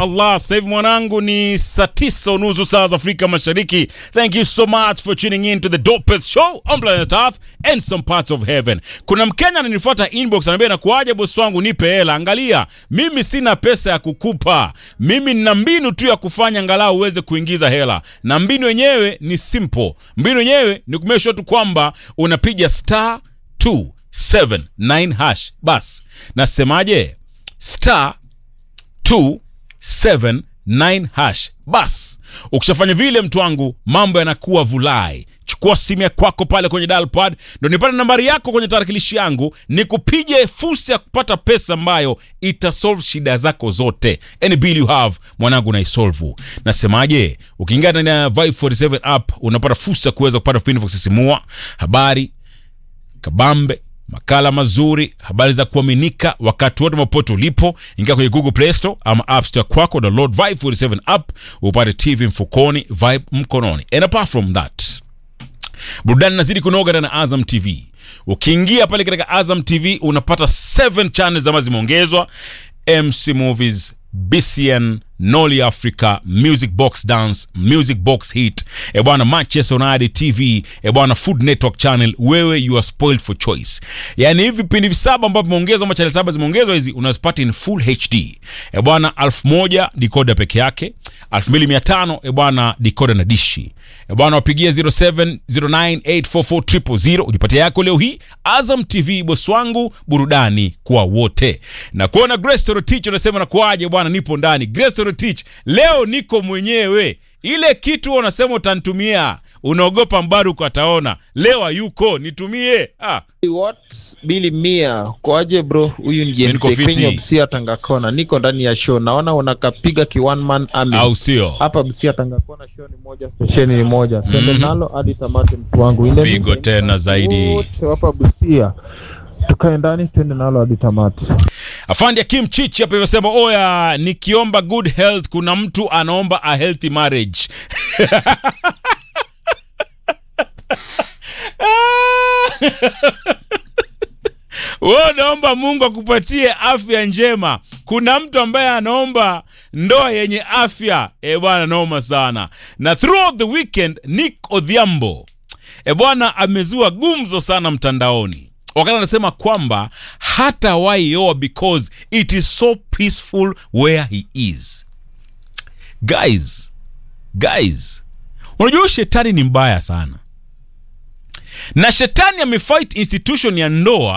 Allah. Sasa hivi mwanangu ni saa tisa unusu saa za Afrika Mashariki. Thank you so much for tuning in to the dopest show on planet Earth and some parts of heaven. Kuna Mkenya ananifuata inbox ananiambia, nakuaje bosi wangu, nipe hela. Angalia, mimi sina pesa ya kukupa, mimi nina mbinu tu ya kufanya angalau uweze kuingiza hela, na mbinu yenyewe ni simple. Mbinu yenyewe ni kumesha tu kwamba unapiga star 279 hash. Bas, nasemaje? star 279 hash. Bas, ukishafanya vile, mtu wangu, mambo yanakuwa vulai. Chukua simu ya kwako pale kwenye dial pad, ndo nipate nambari yako kwenye tarakilishi yangu, nikupige fursa ya kupata pesa ambayo itasolve shida zako zote. Any bill you have, mwanangu, naisolve. Nasemaje? Ukiingia ndani ya Vibe 47 app unapata fursa ya kuweza kupata vipindi vya kusisimua, habari kabambe makala mazuri, habari za kuaminika wakati wote mapote ulipo. Ingia kwenye Google Play Store ama App Store kwako, download Vibe 47 app upate TV mfukoni, Vibe mkononi. And apart from that, burudani nazidi kunoga ndani ya Azam TV. Ukiingia pale katika Azam TV unapata 7 channels ambazo zimeongezwa: MC Movies, BCN, Noli Africa, Music Box Dance, Music Box Hit, e bwana Manchester United TV, e bwana Food Network Channel. Wewe you are spoiled for choice. Yani hivi vipindi visaba ambavyo vimeongezwa ama channel saba zimeongezwa hizi unazipata in full HD. E bwana elfu moja decoder peke yake, 2500 e bwana decoder na dishi. E bwana wapigie 0709844000 ujipatie yako leo hii. Azam TV boss wangu, burudani kwa wote. Na kuona Grace Rotich unasema na kuaje bwana, nipo ndani. Grace Rotich, leo niko mwenyewe. Ile kitu unasema utanitumia, unaogopa Mbaruku ataona. Leo hayuko, nitumie. Ah, What Billy Mia kwaje bro? Huyu ni Mimi niko James fiti. Kenya Busia Tangakona, niko ndani ya show, naona unakapiga ki one man army au sio? hapa Busia Tangakona. Show ni moja, stesheni ni moja, twende nalo hadi tamati, mtu wangu. Ile Pigo mimi- tena zaidi. wote hapa Busia, tukae ndani, twende nalo hadi tamati. Afandi Akim Chichi hapa imesema oya, nikiomba good health, kuna mtu anaomba a healthy marriage. Wewe unaomba Mungu akupatie afya njema. Kuna mtu ambaye anaomba ndoa yenye afya. E bwana, noma sana. Na throughout the weekend Nick Odhiambo e bwana amezua gumzo sana mtandaoni wakati anasema kwamba hata waioa because it is so peaceful where he is. Guys, guys, unajua shetani ni mbaya sana, na shetani amefight institution ya ndoa